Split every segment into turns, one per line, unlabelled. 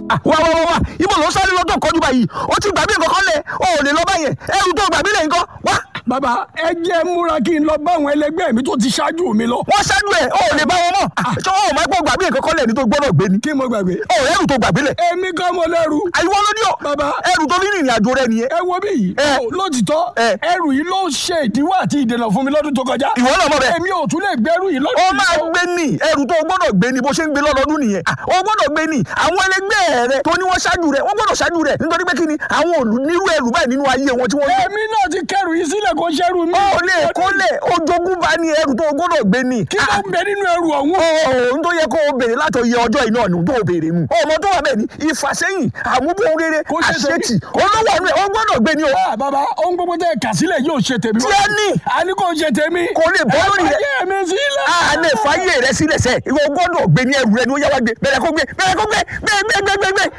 wá wá wá wá ibo ló ń sáré lọ́tọ̀ kọjú báyìí ó ti gbàgbé nǹkan kan lẹ̀ ó ò lè lọ báyẹn ẹrù tó gbàgbé lẹ̀ nǹkan wá.
bàbá ẹ jẹ́ múra kí n lọ bá àwọn ẹlẹgbẹ́ mi tó ti ṣáájú mi lọ.
wọ́n ṣáájú ẹ̀ ó ò lè bá wọn mọ̀ ṣé ó máa gbọ́ gbàgbé nǹkan kan lẹ̀ ní tó gbọ́dọ̀ gbé ni.
kí mo gbàgbé.
ó ẹrù tó gbàgbé lẹ̀.
èmi kan mo lẹ́rù.
àyíwọ́ ló ní ọ.
Bàbá.
ẹrù tó ní ìrìn àjò rẹ nìyẹn.
ẹ wo bí yìí.
Ẹ.
Ó, lótìtọ́
Ẹ.
ẹrù yìí ló ṣe ìdíwọ́ àti ìdènà fún mi lọ́dún tó kọjá.
ìwọ náà mọ̀ bẹ́ẹ̀.
èmi ò tún lè gbẹ́rù yìí lọ́dún
ó
yìí
máa
o.
gbé ní ẹrù tó o gbọ́dọ̀ gbé ní bó ṣe ń gbé lọ́dọọdún nìyẹn Ah, o gbọ́dọ̀ gbé ní àwọn ẹlẹgbẹ́ rẹ tó ní wọ́n ṣáájú rẹ wọ́n gbọ́dọ̀ ṣáájú rẹ nítorí pé kí ni àwọn òlù nírú ẹrù báyìí nínú ayé wọn tí wọ́n gbé.
èmi náà ti kẹrù yìí sílẹ̀ kó ṣẹ́rù mi.
ó lè kó lè ojogún bá ní ẹrù tó o gbọ́dọ̀ gbé ní.
kí ló ń bẹ nínú ẹrù ọ̀hún.
ohun tó yẹ kó o béèrè látọ̀ iye ọjọ́ iná ni tó o béèrè mu. ọmọ tó wà bẹ́ẹ̀ ni ìfàsẹ́yìn àmúbọ̀n rere
Kó ṣe tèmi.
àṣetì olówó ọ̀nù ẹ̀ o gbọ́dọ̀ gbé ní o.
Ah, bàbá ohun gbogbo tẹ kà sílẹ̀ yóò ṣe tèmi.
Tí ẹ ní.
a ní kò ṣe tèmi.
Kò lè bọ́ lórí rẹ̀.
ẹ mi sílẹ̀.
a lè fàyè rẹ sílẹ̀ sẹ́ ìwọ gbọ́dọ̀ gbé ní ẹrù rẹ ni ó yá wá gbé bẹ̀rẹ̀ kó gbé bẹ̀rẹ̀ kó gbé gbé gbé gbé gbé gbé.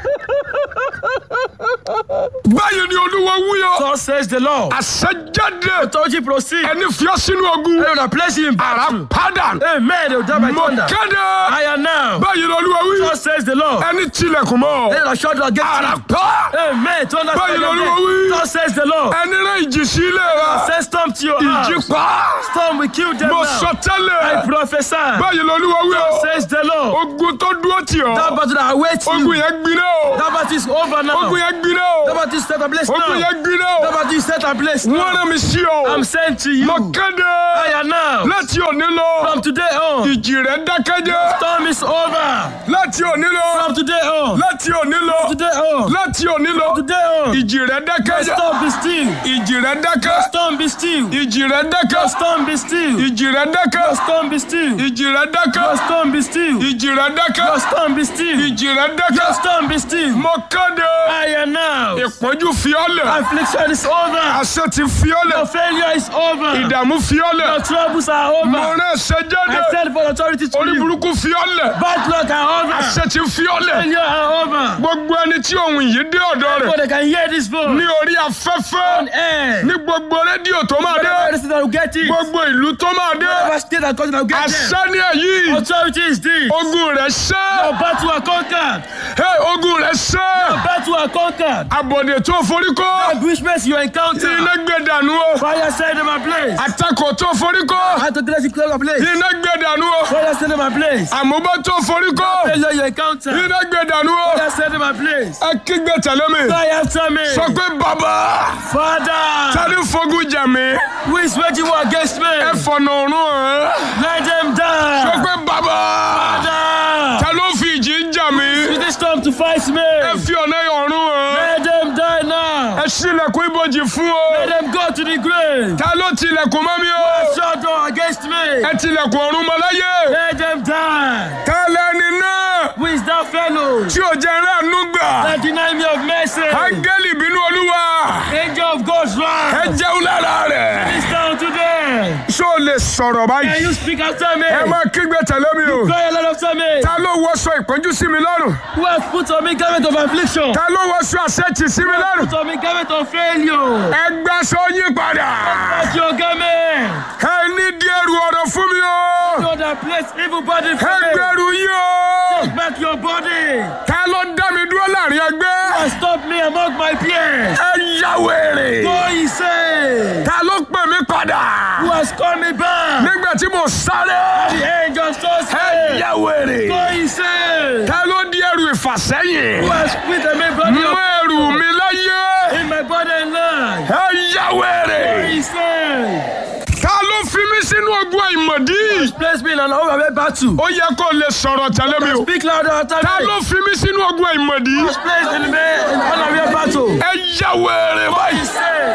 báyìí ni olúwa wúyọ.
So says the Lord.
àṣẹjáde
Authority proceed.
ẹni fiọ́ sínú ogun.
They will place you in
ara
battle.
padà.
Amen. They will die by
mo
thunder.
kéde.
I am now.
báyìí ni olúwa wí.
So says the Lord.
ẹni tilẹ̀kùn mọ́.
They will shut against
ara
you.
pa.
Amen. Thunder
Báyìí
strike
l'Olúwa
again.
wí.
So says the Lord.
ẹni rẹ ìjì sí ilé rẹ.
Send storm to your
ìjì
house.
pa.
Storm will kill them
mo
now.
sọ
I
tẹ́lẹ̀.
prophesy.
báyìí ni olúwa wí o.
Says the Lord.
ogun tó dúró tì
That
ọ́.
battle that awaits
ogun
you.
yẹn gbiná o.
That battle is over now.
ogun yẹn gbiná
That
o.
battle is set and place
ogun
now.
yẹn gbiná
That
o.
battle is set and place
wọ́n
now.
rán mi sí ọ.
I'm sent to you.
mo kéde.
I am now.
láti òní lọ.
From today on.
ìjì rẹ̀ dákẹ́jẹ́.
Storm is over.
láti òní lọ.
From today on.
láti òní lọ.
Today on.
láti òní lọ.
Today on.
ìjì rẹ̀ dákẹ́jẹ́.
Storm be still.
ìjì rẹ̀ dákẹ́.
Storm be still.
ìjì rẹ̀ dákẹ́.
Storm be still.
ìjì rẹ̀ dákẹ́.
Storm be still.
ìjì rẹ̀ dákẹ́.
Storm be still.
ìjì rẹ̀ dákẹ́.
Storm be still.
ìjì rẹ̀ dákẹ́.
Storm be still.
mo kéde.
I am now.
ìpọ́njú fi ọ́ lẹ̀.
Affliction is over.
àṣẹ ti fi ọ́ lẹ̀.
Your failure is over.
ìdààmú fi ọ́ lẹ̀.
Your troubles are
mo
over.
rán ẹsẹ̀ jáde.
I said for authority to
orí
you.
burúkú fi ọ́ lẹ̀.
Bad luck are over.
àṣẹ ti fi ọ́ lẹ̀.
Failure are over.
gbogbo ẹni tí ohun yìí dé ọ̀dọ̀
So
rẹ̀
they can hear this voice.
ní orí afẹ́fẹ́
On air.
ní gbogbo rédíò tó máa dé
Whatever state that will get it.
gbogbo ìlú tó máa dé
Whatever state and country that will get them.
àṣẹ ní èyí
Authority is this.
ogun rẹ̀ ṣẹ́
Your battle are conquered.
Hey, ogun rẹ̀ ṣẹ́
Your battle are conquered.
àbọ̀dè tó forí kọ́
Ambushments you encounter.
iná gbé dànù o
Fire set them ablaze.
àtakò tó forí kọ́
How to cleanse you clear ablaze.
iná gbé dànù o
Fire set them ablaze.
àmúbọ́ tó forí kọ́
Failure you encounter.
iná gbé dànù o
Fire set them ablaze.
ẹ kígbe tẹ̀lé mi
Fire after me.
sọ pé bàbá
Father,
tani fogun jà mí
who is waging war against me?
ẹ fọ̀nà ọ̀run hàn
Let them
sọ
die.
pé bàbá
Father,
ta ló fi ìjì ń jà mí
with this storm to fight me.
ẹ fi ọ̀nà ọ̀run hàn
Let them die now.
ẹ ṣílẹ̀kùn ibojì fún o
Let them go to the grave.
ta ló tilẹ̀kùn mọ́ mi o
Shut door against me.
ẹ tilẹ̀kùn ọ̀run mọ́ láyé
Let them die.
ta lẹni náà
Who is that fellow
tí ò jẹ́ ránú gbà
that deny me of mercy?
áńgẹ́lì bínú olúwa
Angel of God's
ẹ
wrath.
jẹun lára rẹ̀
This down today.
ṣó o lè sọ̀rọ̀
Can
báyìí
you speak after me?
ẹ máa kígbe tẹ̀lé mi o
Cry aloud after me.
ta ló wọṣọ ìpọ́njú sí mi lọ́rùn
Who has put on me garment of affliction?
ta ló wọṣọ àṣetì sí mi lọ́rùn
Put on me garment of failure.
ẹ gbàṣọ yí padà
Back your garment.
ẹ ní díẹ̀rù ọ̀rọ̀ fún mi o
Know that place evil body
ẹ
from me.
gbẹ̀rù yí o
Take back your body.
ta ló dá mi dúró láàrin ẹgbẹ́
And stop me among my peers.
ẹ yá wèrè
Go he say.
ta ló pè mí padà
Who has called me back?
nígbà tí mo sáré
The angel so
ẹ
say.
yá wèrè
Go he say.
ta ló di ẹrù ìfàsẹ́yìn
Who has put a me body
mú
of
ẹrù mi láyé
in my body and life?
ẹ yá wèrè
Go he say.
ta ló fi mí sínú ogun àìmọ̀dí
Place me in an overwhelming battle.
ó yẹ kó lè sọ̀rọ̀ tẹ̀lé mi o
Speak louder after
ta
me.
ló fi mí sínú ogun àìmọ̀dí
Was placed in me in unaware battle.
ẹ yá wèrè
He
báyìí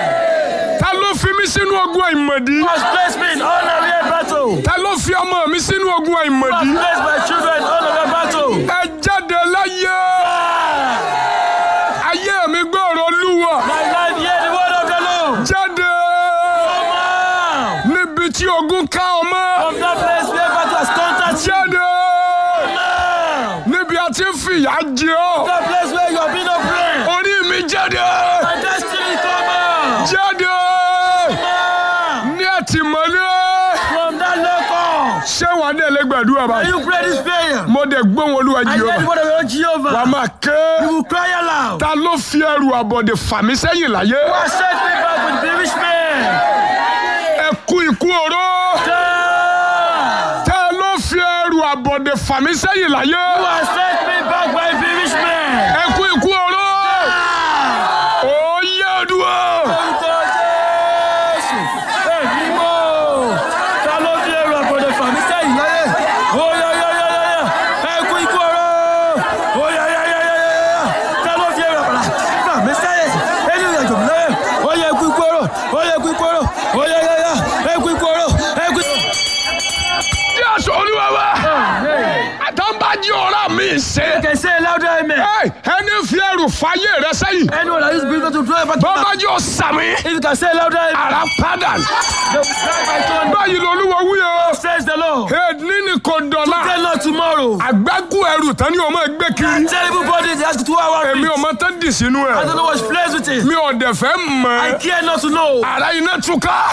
say.
ta ló fi mí sínú ogun àìmọ̀dí
Was placed me in unaware battle.
ta ló fi ọmọ mi sínú ogun
Was
àìmọ̀dí
placed my children in unaware battle.
ẹ jáde láyé ayé mi gbọ́rọ̀ olúwa
My life hear the word of the Lord.
jáde
Come out
níbi tí ogun ká ọmọ
from that place where battle has conquered you.
jáde
Come out.
níbi a ti ń fìyà jẹ ọ́
That place where you have been oppressed.
orí mi jáde
My destiny come out.
jáde
Come out
ní àtìmọ́lé
from that local.
ṣé wàá dé lẹ́gbẹ̀ẹ́
gbàdúrà
When
báyìí
you pray this prayer,
mo dẹ̀ gbóhùn olúwa
I hear the
jehova
word of your
wà á
Jehovah.
máa ké
You will cry aloud.
ta ló fi ẹrù àbọ̀dè fà mí sẹ́yìn láyé
Who has set me back with the rich man?
ẹ kú ikú oró
God!
ta ló fi ẹrù àbọ̀dè fà mí sẹ́yìn láyé
Who has set me back by the rich man?
ẹ kú ikú oró ó yẹ ọdúnwó
Orúkọ Jésù. Èmi mọ̀. Ta ló fi ẹrù àbọ̀dẹ̀ fà mí sẹ́yìn láyé? Ó yá yá yá yá yá. Ẹ kú ikú ọ̀rọ̀. Ó yá yá yá yá yá yá. Ta ló fi ẹrù àbọ̀dẹ̀ fà mí sẹ́yìn? Ẹni ìrìnàjò mi láyé. Ó yá ẹ kú ikú ọ̀rọ̀. Ó yá ẹ kú ikú ọ̀rọ̀. Ó yá yá yá. Ẹ kú ikú ọ̀rọ̀. Ẹ kú ikú
jésù olúwa wa àtàǹbájí ọ̀rá mi ṣe
Can say louder amen.
Ẹ, ẹni fi ẹrù fàyè rẹ sẹ́yìn
Anyone that is believing to draw back to
bọ́bá yóò sàmì
If you can say louder amen.
ara padà
They will strike by thunder.
báyìí lolúwa wí o
Says the Lord.
èdè ní kò dọ̀la
Tell Lord tomorrow.
àgbákù ẹrù tán ni o máa gbé kiri
Terrible body they ask two hours.
èmi ò mọ tán dì sínú
I
ẹ
don't know what's plays with it.
mi ò dẹ̀ fẹ́
I
mọ̀
care not to know.
ara iná túká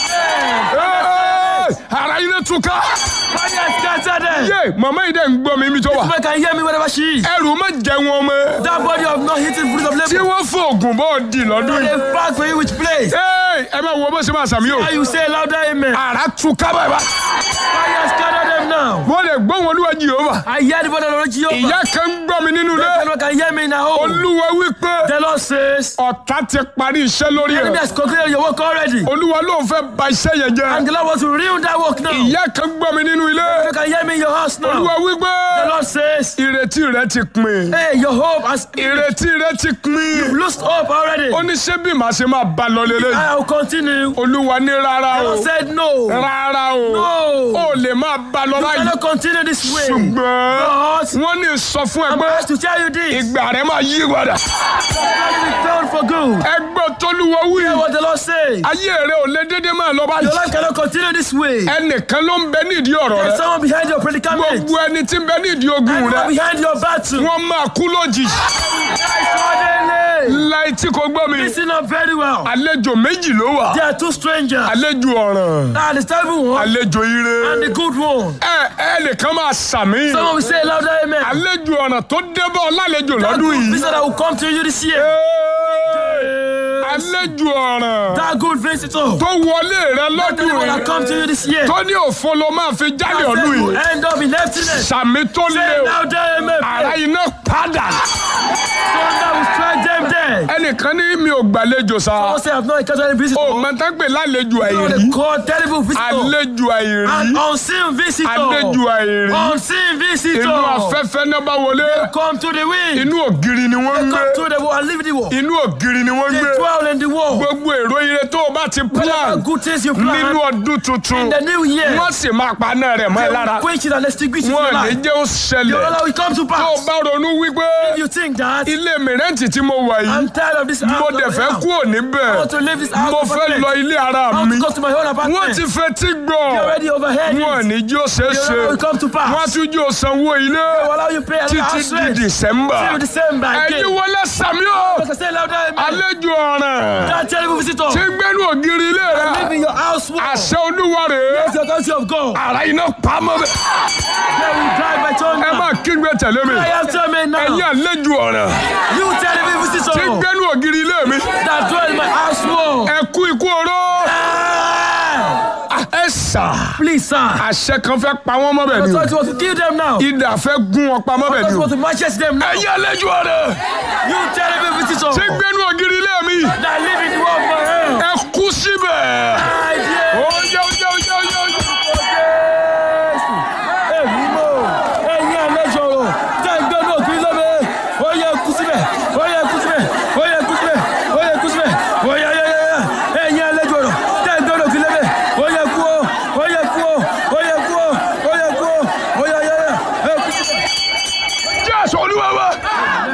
Ẹ́ẹ̀, ara iná túká
Money has scattered them.
yé màmá yìí dẹ̀ ń gbọ́ mi mi tó wà
Woman can hear me wherever she is.
ẹrù má jẹ wọn mọ́
That body of not hitting fruit of
tí
labor.
wọ́n fòògùn bọ́ọ̀ dì lọ́dún yìí
They back for you which place.
Ẹ́ẹ̀, ẹ máa wo bó ṣe máa sàmì o
Now you say louder amen.
ara túká bàbá
Money has scattered them now.
wọ́n lè gbọ́ wọn olúwa jehova
I hear the body of the Lord Jehovah.
ìyá kan ń gbọ́ mi nínú ilé
Anyone can hear me in a home.
olúwa wípé
The Lord says,
ọ̀tá ti parí iṣẹ́ lórí
enemy
ẹ̀
has concluded your work already.
olúwa ló ń fẹ́ ba iṣẹ́ yẹn jẹ́
And the Lord wants to ruin that work now.
ìyá kan gbọ́ mi nínú ilé
You can hear me in your house now.
olúwa wípé
The Lord says,
ìrètí rẹ ti pin
hey, your hope has
ìrètí rẹ ti pin
lost hope already.
ó ní ṣé bí màá ṣe máa bá lọ lélẹ̀
I will continue.
olúwa ní rárá
The
o
Lord said no.
rárá o
No.
ó lè máa bá lọ
You
báyìí
cannot continue this way.
ṣùgbọ́n
But
wọ́n ní sọ fún ẹ
I'm
pé
asked to tell you this.
ìgbà rẹ máa yí padà
Let it be done for good.
ẹgbẹ́ tolúwa wí
Hear what the Lord says.
ayé rẹ ò lè dédé máa lọ
Your
báyìí
life cannot continue this way.
ẹnìkan ló ń bẹ nídìí ọ̀rọ̀
There's
rẹ
someone behind your predicament.
gbogbo ẹni tí ń bẹ nídìí ogun
Anyone
rẹ
behind your battle.
wọ́n máa kú lójijì
Suddenly.
láì tí kò gbọ́ mi
Listen up very well.
àlejò méjì ló wà
There are two strangers.
àlejò ọ̀ràn
Ah, the terrible one
àlejò ire
and the good one.
ẹ ẹnìkan máa sàmì
Someone will say louder amen.
àlejò ọ̀ràn tó débọ̀ lálejò
That
lọ́dún
good
yìí
visitor that will come to you this year.
Ẹ́ẹ̀, àlejò ọ̀ràn
That good visitor.
tó wọlé rẹ
That
lọ́dún
one that come to
yìí
you this year.
tó ní òfo ló máa fi jáde
That
ọdún
will
yìí
end up in emptiness.
sàmì tó lé
Say
o
louder amen.
ara iná padà
Thunder will strike them dead.
ẹnìkan ní mi ò gbàlejò sa
Someone say I've not encountered any visitor.
o mọ̀tàgbé lálejò
You know
àìrí
they call terrible visitor.
àlejò àìrí
An unseen visitor.
àlejò àìrí
Unseen visitor.
inú afẹ́fẹ́ náà bá wọlé
Come to the wind.
inú ògiri ni wọ́n ń gbé
Come to the wall and leave the wall.
inú ògiri ni wọ́n ń
They
gbé
dwell in the wall.
gbogbo èrò ire tó o bá ti
Whatever
plan
good things you
nínú
plan
ọdún tuntun
in the new year,
wọ́n sì máa paná rẹ̀ mọ́ ẹ
they
lára
will quench it and extinguish it in your
wọ́n ní
life.
jẹ́ ó
Your
ṣẹlẹ̀
Allah will come to
tó o
pass.
bá ronú wípé
If you think that
ilé mìrẹ́ǹtì tí mo wà
I'm
yìí
tired of this
mo
house,
dẹ̀
of
fẹ́
house.
kúrò
I
níbẹ̀
want to leave this house
mo fẹ́
apartment.
lọ ilé ara
I want
mi
to go to my own
wọ́n
apartment.
ti fetí gbọ́
You already overheard
wọ́n
it.
ní jí ó ṣeé
Your
ṣe
Allah will come to pass.
wọ́n tún jí ó sanwó ilé
They will allow you pay another
títí
house
di
rent.
December
Till December again.
ẹ̀yin wọlé sàmí o
Like I say louder, amen.
àlejò ọ̀ràn
That terrible visitor.
tí ń gbẹ́nu ògiri ilé rẹ
Live in your house wall.
àṣẹ olúwa rèé
It's your country of God.
ara iná pamọ́ bẹ́ẹ̀
They will drive by
ẹ
thunder.
máa kígbe tẹ̀lé mi
I have to me now.
ẹ̀yin àlejò ọ̀ràn
You terrible
tí ń
visitor
gbẹ́nu ògiri ilé mi
that dwell in my house wall.
ẹ kú ikú oró
Ah!
ẹ sà
Please, sir.
àṣẹ kan fẹ́ pa wọ́n mọ́ bẹ́ẹ̀
I
ni o
thought you want to kill them now. I
idà fẹ́ gún wọn pamọ́ bẹ́ẹ̀
thought
ni
you
o
want to matches them now.
ẹ̀yin àlejò ọ̀ràn
You terrible visitor
tí ń gbẹ́nu ògiri ilé mi
that live in the world of my hell.
ẹ kú síbẹ̀
I dare
ó yẹ ó yẹ ó yẹ ó yẹ ó yẹ.
Jésù. Èmi mọ̀, ẹ̀yin àlejò ọ̀rọ̀ tẹ́ ń gbé náà kiri lóbe. Ó yẹ kú síbẹ̀, ó yẹ kú síbẹ̀, ó yẹ kú síbẹ̀, ó yẹ kú síbẹ̀, ó yẹ yẹ yẹ yẹ. Ẹ̀yin àlejò ọ̀rọ̀ tẹ́ ń gbé náà kiri lóbe. Ó yẹ kú o, ó yẹ kú o, ó yẹ kú o, ó yẹ kú o, ó yẹ yẹ yẹ. Ẹ kú síbẹ̀.
jésù olúwa wa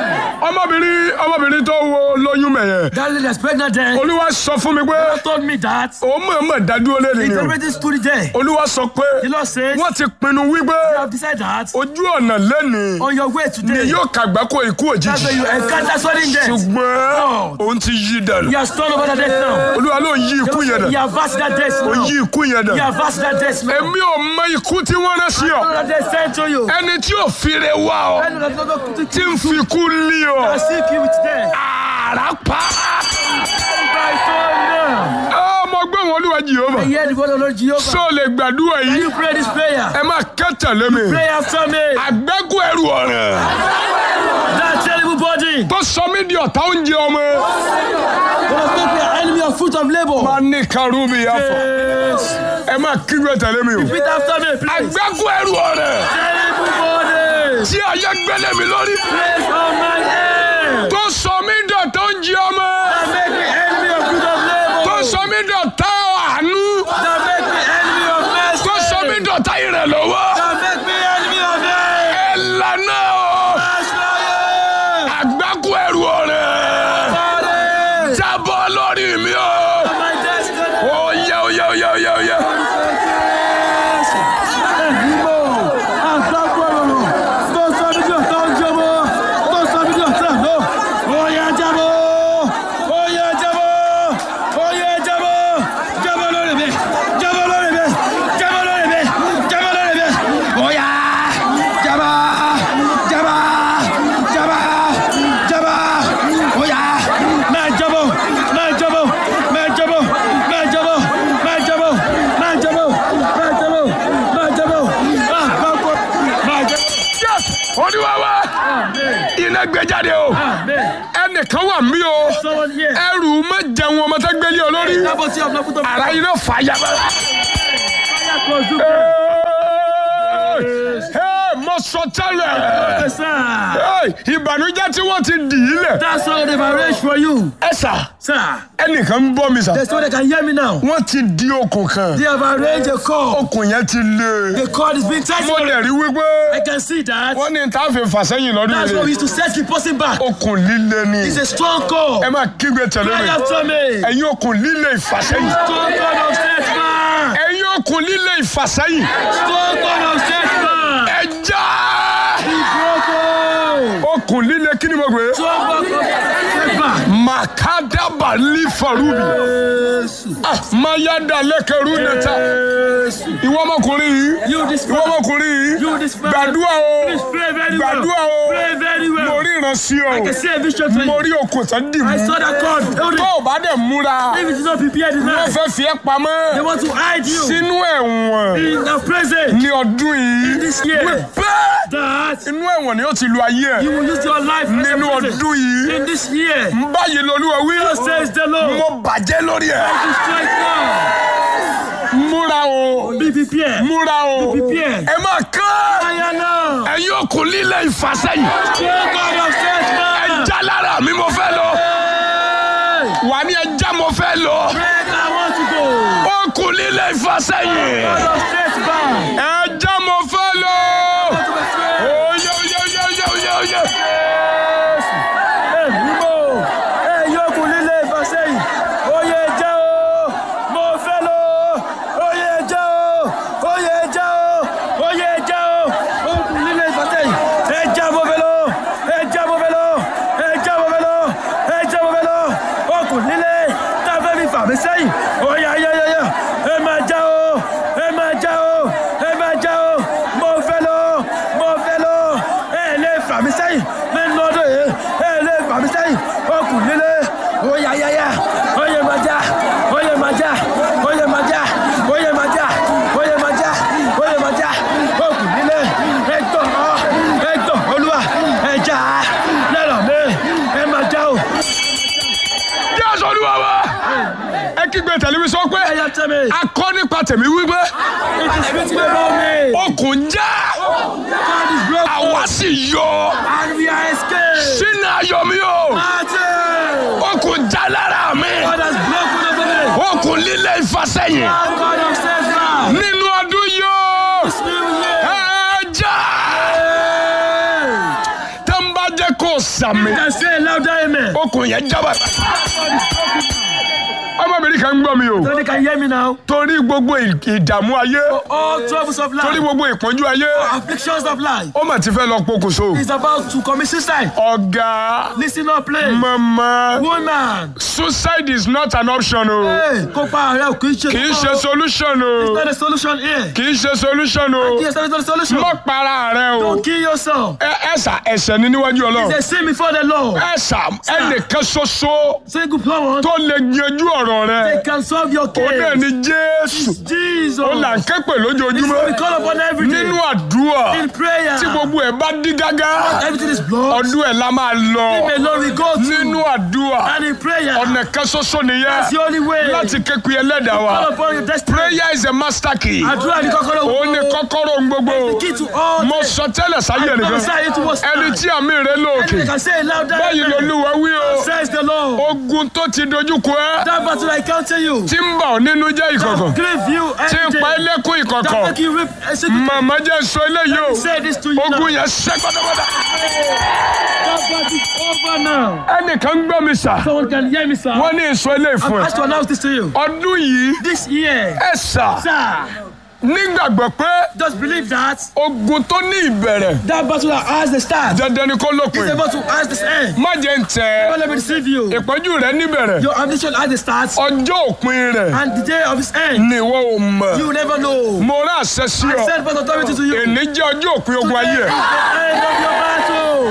ọmọbìnrin ọmọbìnrin tó wo lóyún mẹ̀yẹ
That lady that's pregnant there.
olúwa sọ fún mi pé
God told me that.
òun mọ̀ọ́mọ̀ dádúró lẹ́nu
He
ni o
already stood there.
olúwa sọ pé
The Lord says,
wọ́n ti pinnu wípé
you have decided that
ojú ọ̀nà lẹ́ni
on your way
ni
today,
yóò kàgbákò ikú
that's when
òjijì
you encounter sudden death.
ṣùgbọ́n
Oh.
òun ti yí dànù
He has turned over that death now.
olúwa ló ń yí ikú yẹn
He
dànù
has vast that death
ó
now.
yí ikú yẹn
He
dànù
has vast that death now.
èmi ò mọ ikú tí wọ́n rán sí ọ
All that death sent to you.
ẹni tí ò fire wá ọ
I know that not going to
tí ń fi ikú lé ọ
I seek you with death.
àrà pa
By thunder.
ọmọ gbọ́n wọn olúwa jehova
I hear the word of Lord Jehovah.
sọ lè gbàdúrà
Can
yìí
you pray this prayer?
ẹ máa kẹ́tẹ̀lé mi
Pray after me.
àgbẹ́kù ẹrù ọ̀ràn
That terrible body
tó sọ mí di ọ̀tá oúnjẹ ọmọ
was make me an enemy of fruit of labor.
máa ní karùn-ún yàtọ̀
Yes.
ẹ máa kígbe tẹ̀lé mi o
Repeat after me, please.
àgbẹ́kù ẹrù ọ̀ràn
Terrible body.
tí ayé gbélé mi lórí
Place on my head.
tó sọ mí di ọ̀tá oúnjẹ ọmọ
That make me enemy of fruit of
tó
labor.
sọ mí di ọ̀tá àánú
That make me enemy of mercy.
tó sọ mí di ọ̀tá ìrànlọ́wọ́
That make me enemy of hate.
ẹ lànà o
That's fire.
àgbẹ́kù ẹrù ọ̀ràn
Body.
jábọ́ lórí mi o
My destiny.
ó yẹ ó yẹ ó yẹ ó yẹ ó yẹ. Yes! Olúwa wa iná gbé jáde o ẹnìkan wà mí o
Someone here.
ẹrù má jẹun ọmọ tó gbélé ọ lórí
That was your love to
ara iná fà á yàrá. mo sọ tẹ́lẹ̀ Hey, ìbànújẹ́ tí wọ́n ti dì í lẹ̀.
That's all they've arranged for you.
ẹ sà
Sir,
ẹnìkan ń bọ́ mi sà.
there's no one that can hear me now.
wọ́n ti di okùn kan
They have arranged a call.
okùn yẹn ti lé.
The cord is being tied.
mo lè rí
I
wípé
can see that.
wọ́n ní tá a fi fà sẹ́yìn lọ́dún
That's why we
yìí.
used to set the person back.
okùn líle ni
It's a strong call.
ẹ máa kígbe tẹ̀lé
Cry
mi.
after me.
ẹ̀yin okùn líle ìfàsẹ́yìn.
Strong cord of setback.
ẹ̀yin okùn líle ìfàsẹ́yìn.
Strong cord of setback.
ẹ já.
Broken.
okùn líle kí ni mo gbé.
Strong cord of setback.
makadaba lifarubi. Ah, mayada lẹkẹrú nẹta. ìwọ ọmọkùnrin yìí.
You this
ìwọ ọmọkùnrin yìí.
You this man.
gbàdúrà o.
Please pray very well.
gbàdúrà o.
Pray very well.
mo rí ìránṣẹ́
I can
o.
see a vision for
mo
you.
rí okùn tó dì
I
mú.
saw that cord. Hold
tó
it.
o bá dẹ̀ múra.
If it is not prepared
wọ́n
enough,
fẹ́ fi ẹ́
they
pamọ́.
want to hide you
sínú ẹ̀wọ̀n.
in the present.
ní ọdún yìí.
This year.
bẹ́ẹ̀.
That
inú ẹ̀wọ̀n ni ó ti lu ayé
you
ẹ̀.
will use your life as a
nínú
present.
ọdún yìí.
in this year.
báyìí lolúwa wí.
Thus says the Lord.
mo bàjẹ́ lórí ẹ̀.
Destroy now.
múra o.
Be prepared.
múra o.
Be prepared.
ẹ máa kán.
Fire now.
ẹ̀yin okùn líle ìfàsẹ́yìn.
Strong cord of setback.
ẹja lára mi mo fẹ́ lọ.
Hey.
wà ní ẹja mo fẹ́ lọ.
Break, I want to go.
okùn líle ìfàsẹ́yìn.
Cord of setback.
ẹja mo fẹ́ lọ. oyè oyè oyè oyè oyè oyè.
Èmímọ́, ẹ̀yin okùn líle ìfàsẹ́yìn, oyè jẹ́ o, mo fẹ́ lọ, oyè jẹ́ o, oyè jẹ́ o, oyè jẹ́ o, okùn líle ìfàsẹ́yìn, ẹja mo fẹ́ lọ, ẹja mo fẹ́ lọ, ẹja mo fẹ́ lọ, ẹja mo fẹ́ lọ, okùn líle tá a fẹ́ fi fà mí sẹ́yìn, oyè ayẹyẹyẹ, ẹ máa já o, ẹ máa já o, ẹ máa já o, mo fẹ́ lọ, mo fẹ́ lọ, ẹ lè fà mí sẹ́yìn nínú ọdún yìí ẹ lè fà mí sẹ́yìn okùn líle oyè ayẹyẹ oyè máa já oyè máa já oyè máa já oyè máa já oyè máa já oyè máa já okùn líle ẹgbọ́n ọ ẹgbọ́n olúwa ẹja lẹ́rọ̀ mi ẹ máa já o.
jésù olúwa wa. ẹ kígbe tẹlifíṣàn pé
ẹyà tẹ́mi
akọ nípa tèmi wípé
it is written about me
okùn já
God is broken
àwa sì yọ
and we are escaped.
sínú ayọ̀ mi o
Martin
okùn já lára mi
God has broken over me.
okùn líle ìfàsẹ́yìn
God of setback.
nínú ọdún yìí o
New year.
ẹ já
Hey.
tó ń bá jẹ́ jẹ́ kó sàmì
You can say louder amen.
okùn yẹn jábà. ọmọbìnrin kan ń gbọ́ mi o
So they can hear me now.
torí gbogbo ì- ìdààmú ayé
All troubles of
torí
life,
gbogbo ìpọ́njú ayé
afflictions of life,
ó mà ti fẹ́ lọ pokùnso.
is about to commit suicide.
ọ̀gá
Listen up, please.
mama
Woman,
suicide is not an option o
hey, kópa ààrẹ ò kì í ṣe
kì í ṣe
kópa o.
solution o
It's not a solution here.
kì í ṣe solution o
Yes, that is not a solution.
má para rẹ o
Don't kill yourself.
ẹ ẹsà ẹ̀ṣẹ̀ ní níwájú Ọlọ́run
They sin before the Lord.
ẹsà ẹnìkan ṣoṣo
Say good power.
tó lè yanjú ọ̀rọ̀
They
rẹ
can solve your
ó náà
case.
ní Jésù
Jesus.
ó là ń ké pè
This is what we
lójoojúmọ́
call upon every day.
nínú àdúrà
In prayer.
tí gbogbo ẹ̀ bá dí gágá
Everything is blocked.
ọdún ẹ̀ la máa lọ
Him alone we go to.
nínú àdúrà
And in prayer.
ọ̀nà kan ṣoṣo
That's
nìyẹn
the only way.
láti ké pe ẹlẹ́dàá wa
Call upon your destiny.
prayer is a master key
Àdúrà ní kọ́kọ́rọ́
ó ní kọ́kọ́rọ́ ohun gbogbo
The key to all
mo
things.
sọ tẹ́lẹ̀ sáyé
I
nìkan
prophesy it was
ẹni tí àmì rẹ lóòkè
Anyone can say it louder.
báyìí
amen.
lolúwa wí o
Says the Lord.
ogun tó ti dojúkọ ẹ
That battle I counter you.
tí ń bà ọ́ nínú jẹ́ ìkọ̀kọ̀
Grieve you
tí ń
every
pa
day.
ẹlẹ́kùn
That
ìkọ̀kọ̀
make you rip a secret.
màmá jẹ́ sọ eléyìí o
Say this to you now.
ogun yẹn ṣẹ́ pátápátá.
That battle is over now.
ẹnìkan gbọ́ mi sà
Someone can hear me, sir.
wọ́n ní ìsọ eléyìí
I'm
fún ẹ
asked to announce this to you.
ọdún yìí
This year,
ẹ sà
sir,
nígbàgbọ́ pé
just believe that
ogun tó ní ìbẹ̀rẹ̀
that battle that has the start
dandan ni kó
is
lópin
able to has the end.
má jẹ́ ń tẹ̀
Don't let me deceive you.
ìpọ́njú rẹ níbẹ̀rẹ̀
Your ambition has the start
ọjọ́ òpin rẹ̀
and the day of its end.
ni ìwọ ò mọ̀
You will never know.
mo rán àṣẹ sí
I
ọ
send first authority to you.
èní jẹ́ ọjọ́ òpin ogun ayé ẹ̀.
The end of your battle.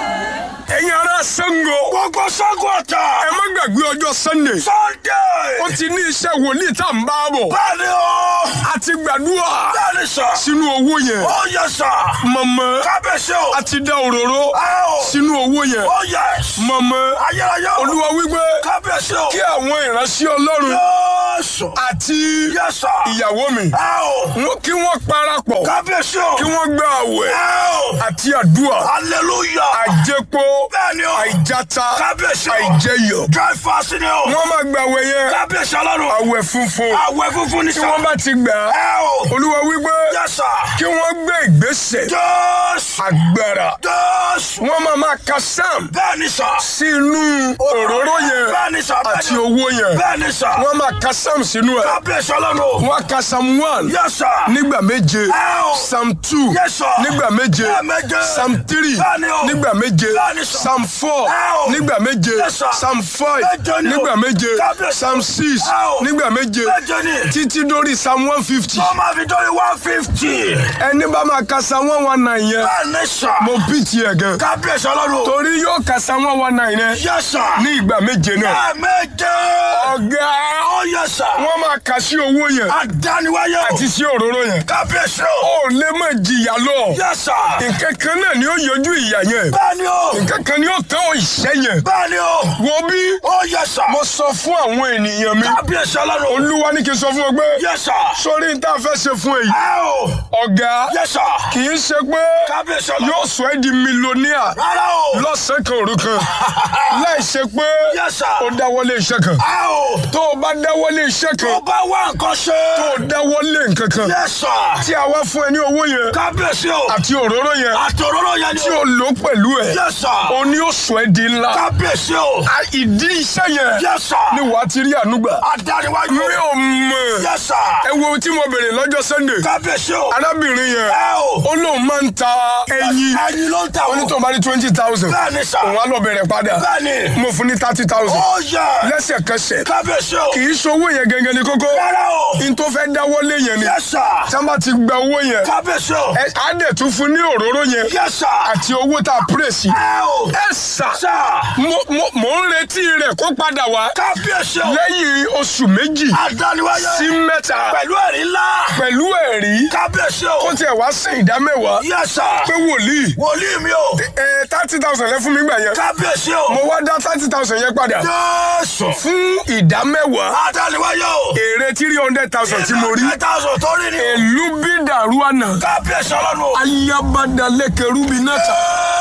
ẹ̀yin ará Ṣàngó. gbogbo Ṣàngó ọ̀tá. ẹ má gbàgbé ọjọ́ Sunday. Sunday. ó ti ní iṣẹ́ wòlíì tá à ń bá bọ̀. bẹ́ẹ̀ni o. a ti gbàdúrà. bẹ́ẹ̀ni sà. sínú owó yẹn. ó yẹ sà. mọ̀mọ́. kábíyèsí o. a ti da òróró. sínú owó yẹn. ó yẹ. mọ̀mọ́. ayérayé o. olúwa wípé. kábíyèsí o. kí àwọn ìránṣẹ́ ọlọ́run. yóòsù. àti. yẹ́sà. ìyàwó mi. wọ́n kí wọ́n parapọ̀. kábíyèsí o. kí wọ́n gba àwẹ̀. àti àdúrà. hallelujah. àjẹpọ̀. bẹ́ẹ̀ni o. àìjáta. kábíyèsí o. àìjẹyọ̀. dry fast ni o. wọ́n máa gba àwẹ̀ yẹn. kábíyèsí ọlọ́run. àwẹ̀ funfun. àwẹ̀ funfun ni sà. tí wọ́n bá ti gbà. olúwa wípé. yẹ́sà. kí wọ́n gbé ìgbésẹ̀. jésù. agbára. jésù. wọ́n máa máa ka sam. bẹ́ẹ̀ni sà. sínú òróró yẹn. bẹ́ẹ̀ni sà. àti owó yẹn. bẹ́ẹ̀ni sà. wọ́n máa ka sam sínú ẹ̀. kábíyèsí ọlọ́run. wọ́n á ka sam one. yẹ́sà. nígbà méje. sam two. yẹ́sà. nígbà méje. méje. sam three. bẹ́ẹ̀ni o. nígbà méje. bẹ́ẹ̀ni sà. sam four. nígbà méje. yẹ́sà. sam five. méje ni o. nígbà méje. kábíyèsí. sam six. nígbà méje. méje ni. títí dórí sam one fifty. tó máa fi dórí one fifty. ẹni bá máa ka sam one one nine yẹn. bẹ́ẹ̀ni sà. mo bí tiẹ̀ gan. kábíyèsí ọlọ́run. torí yóò ka sam one one nine yẹn. yẹ́sà. ní ìgbà méje náà. méje. ọ̀gá. ó yẹ́sà. wọ́n máa kà sí owó yẹn. àdániwáyé o. àti sí òróró yẹn. kábíyèsí o. ó lè má jìyà lọ. yẹ́sà. nǹkan kan náà ni ó yọjú ìyà yẹn. bẹ́ẹ̀ni o. nǹkan kan ni ó tán ìṣẹ́ yẹn. bẹ́ẹ̀ni o. wo bí. ó yẹ́sà. mo sọ fún àwọn ènìyàn mi. kábíyèsí ọlọ́run. olúwa ní kí n sọ fún ọ pé. yẹ́sà. sórí n tá a fẹ́ ṣe fún èyí. ẹ o. ọ̀gá. yẹ́sà. kì í ṣe pé. kábíyèsí ọlọ́run. yóò sọ ẹ́ di mílíọ̀nìà. rárá o. lọ́sàn-án kan òru kan. láì ṣe pé. yẹ́sà. ó dáwọ́lé iṣẹ́ kan. ẹ o. tó o bá dáwọ́lé iṣẹ́ kan. tó bá wá nǹkan ṣe. tó o dáwọ́lé nǹkan kan. yẹ́sà. tí a wá fún ẹ ní owó yẹn. kábíyèsí o. àti òróró yẹn. àti òróró yẹn ni o. tí o lò pẹ̀lú ẹ. yẹ́sà. o ní o sọ ẹ́ di ńlá. kábíyèsí o. a ìdí iṣẹ́ yẹn. yẹ́sà. ni wàá ti rí ànúgbà. adániwájú. mi ò mọ̀. yẹ́sà. ẹ wo tí mo bèrè lọ́jọ́ Sunday. kábíyèsí o. arábìnrin yẹn. ẹ o. ó lóun máa ń ta ẹyin. ẹyin ló ń ta o. ó ní tó ń bá ní twenty thousand. bẹ́ẹ̀ni sà. òun á lọ bẹ̀rẹ̀ padà. bẹ́ẹ̀ni. mo fún ní thirty thousand. ó yẹ. lẹ́sẹ̀kẹsẹ̀. kábíyèsí o. kì í ṣowó yẹn gẹ́gẹ́ ní kókó. rárá o. n tó fẹ́ dáwọ́lé yẹn ni. yẹ́sà. tí wọ́n bá ti gba owó yẹn. kábíyèsí o. ẹ á dẹ̀ tún fún ní òróró yẹn. yẹ́sà. àti owó tá a pírèsì. ẹ o. ẹ sà. sà. mo mo mo ń retí rẹ̀ kó padà wá. kábíyèsí o. lẹ́yìn oṣù méjì. adániwáyé. sí mẹ́ta. pẹ̀lú ẹ̀rí ńlá. pẹ̀lú ẹ̀rí. kábíyèsí o. kó tiẹ̀ wá sí ìdá mẹ́wàá. yẹ́sà. pé wòlíì. wòlíì mi o. ẹ thirty thousand lẹ fún mi gbà yẹn. kábíyèsí o. mo wá dá thirty thousand yẹn padà. yẹ́sù. fún ìdá mẹ́wàá. adániwáyé o. èrè three hundred thousand tí mo rí. three hundred thousand tó rí ni. èlú bí dàrú àná. kábíyèsí ọlọ́run o. ayabada lẹ́kẹ̀rú mi náà ta. yẹ́sù.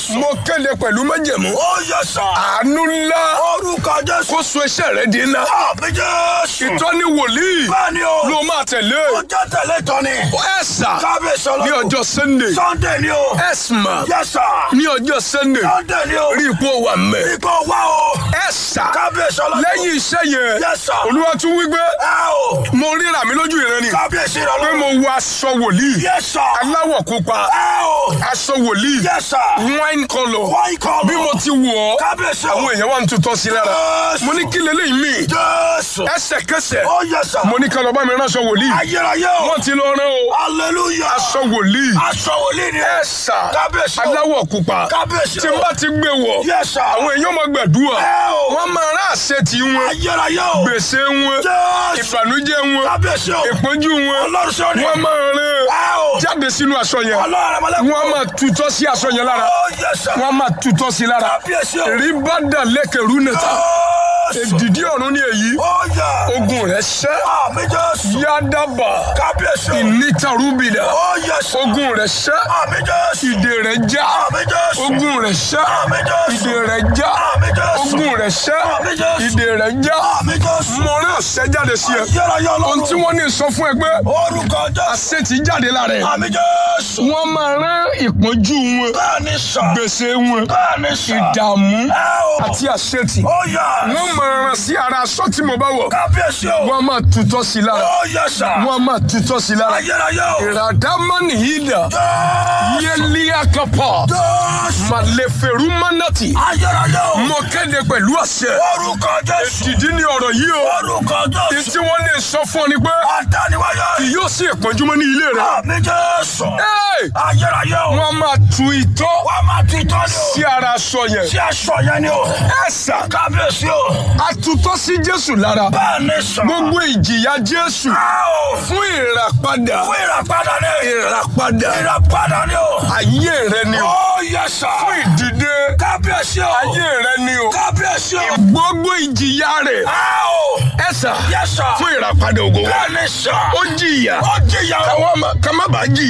Jésù.
mo kéde pẹ̀lú májẹ̀mú
Ó yẹ sà.
àánú ńlá
Orúkọ Jésù.
kó so iṣẹ́ rẹ di ńlá
Àmì Jésù.
ìtọ́ni wòlíì
Bẹ́ẹ̀ni o.
ló máa tẹ̀lé
Ó jẹ́ tẹ̀lé tọ́ni.
ẹ sà
Kábíyèsí ọlọ́run.
ní ọjọ́ sunday
Sunday ni o.
ẹ sà
Yes sir.
ní ọjọ́ sunday
Sunday ni o.
rí ipò wà mẹ́
Ipò wá o.
ẹ sà
Kábíyèsí ọlọ́run.
lẹ́yìn iṣẹ́ yẹn
Yes sir.
olúwa tún wí pé
Ẹ o.
mo ríra mi lójú ìran ni
Kábíyèsí
pé
ọlọ́run.
mo wọ aṣọ wòlíì
Yes sir.
aláwọ̀ pupa
Ẹ o.
aṣọ wòlíì
Yes sir.
wine colour
Wọ́n ikọ̀
bí mo ti wọ̀ ọ́
Kábíyèsí o.
àwọn èèyàn wà ń tutọ́ sí lára
Jésù.
mo ní kí leléyìí mi
Jésù.
ẹsẹ̀kẹsẹ̀
Ó yẹ sà.
mo ní ká lọ bá mi ránṣọ wòlíì
Ayérayé o.
wọ́n ti lọ rán o
Hallelujah.
aṣọ wòlíì
Aṣọ wòlíì ni.
ẹ sà
Kábíyèsí o.
aláwọ̀ pupa
Kábíyèsí
tí
o.
n bá ti gbé wọ̀
Yes sir.
àwọn èèyàn máa gbàdúrà
Ẹ o.
wọ́n máa rán àṣẹ tí wọn
Ayérayé o.
gbèsè wọn
Jésù.
ìbànújẹ́ wọn
Kábíyèsí o.
ìpọ́njú wọn
Ọlọ́run ṣe ni.
wọ́n máa rán
Ẹ o.
jáde sínú aṣọ yẹn
Ọlọ́run àmàlẹ́kùn.
wọ́n máa tutọ́ sí aṣọ yẹn lára
Ó yẹ sà.
wọ́n máa tutọ́ sí lára
Kábíyèsí o.
rí bá dà lẹ́kẹ̀rú nìta
Jésù.
èdìdí ọ̀run ní èyí
Ó yẹ.
ogun rẹ̀ ṣẹ́
Àmì Jésù.
yádàbà
Kábíyèsí o.
ìnítarúbìdà
Ó yẹ sà.
ogun rẹ̀ ṣẹ́
Àmì Jésù.
ìdè rẹ̀ já
Àmì Jésù.
ogun rẹ̀ ṣẹ́
Àmì Jésù.
ìdè rẹ̀ já
Àmì Jésù.
ogun rẹ̀ ṣẹ́
Àmì Jésù.
ìdè rẹ̀ já
Àmì Jésù.
mo rán àṣẹ jáde sí ẹ
Ayérayé
ohun tí
ọlọ́run.
wọ́n ní sọ fún ẹ pé
Orúkọ Jésù.
àṣẹ ti jáde lára ẹ
Àmì Jésù.
wọ́n máa rán ìpọ́njú wọn
Bẹ́ẹ̀ni sà.
gbèsè wọn
Bẹ́ẹ̀ni sà.
ìdààmú
Ẹ o.
àti àṣetì
Ó yẹ.
wọ́n máa rán sí ara aṣọ tí mo bá wọ̀
Kábíyèsí o.
wọ́n máa tutọ́ sí lára
Ó yẹ sà.
wọ́n máa tutọ́ sí lára
Ayérayé o.
ìràdámánì yìí dà
Jésù.
yẹlíàkápá
Jésù.
màlẹ́fẹ̀rú mánàtì
Ayérayé o.
mo kéde pẹ̀lú àṣẹ
Orúkọ Jésù.
dìdí ní ọ̀rọ̀ yìí o
Orúkọ
ní
Jésù.
tí wọ́n lè sọ fún ọ ni pé
Adániwáyé.
kì yóò sí ìpọ́njúmọ́ ní ilé rẹ
Àmì Jésù.
Ẹ́ẹ̀!
Ayérayé o.
wọ́n máa tu ìtọ́
Wọ́n máa ti tọ́ ni o.
sí ara aṣọ yẹn
Sí aṣọ yẹn ni o.
ẹ̀sà
Kábíyèsí o.
àtútọ́ sí Jésù lára
Bẹ́ẹ̀ni sà.
gbogbo ìjìyà Jésù
Ẹ o.
fún ìràpadà
Fún ìràpadà ni.
ìràpadà
Ìràpadà ni o.
ayé rẹ ni o
Ó yẹ sà.
fún ìdìde
Kábíyèsí o.
ayé rẹ ni o
Kábíyèsí o.
gbogbo ìjìyà rẹ
Ẹ o.
ẹ̀sà
Yẹ sà.
fún ìràpadà ògo wa
Bẹ́ẹ̀ni sà.
ó jìyà
Ó jìyà o.
káwọn má- ká má bàa jìyà.